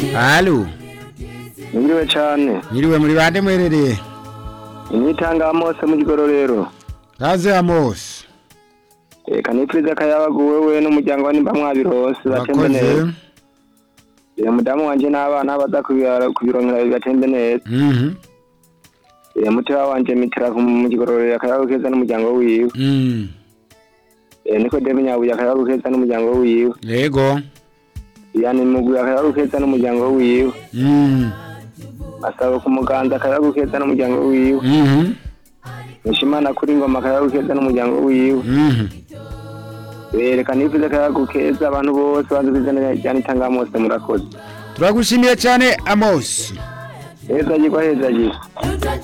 Halo, Mwiriwe cane. mwiriwe muri bande mwerereye? Inyitanga Amose mu Gigororero. Kaze Amos. Eka nipfuza akayabagu wewe n'umuryango wa nimba mwabirose batembe neza. Urakoze. Iyo mudamu wanje n'abana baza kubira- kubironkera batembe neza. Mhm. Iyo mutima wanje mitira ku- mu Gigororero akayabagu keza n'umuryango wiwe. Mm. Iyo Nikodemu Nyabuye akayabagu keza n'umuryango wiwe. Yego. Yani Mugwi akayabagu keza n'umuryango wiwe. Mm. Asaba ku muganza akayabagu keza n'umuryango wiwe. Mhm. Nishimana kuri ngoma akayabagu keza n'umuryango wiwe. Mhm. Reka nipfuza akayabagu keza abantu bose bazi kwizana rya Nitanga Amose murakoze. Turagushimiye cyane Amos. Heza yigwa heza yigwa.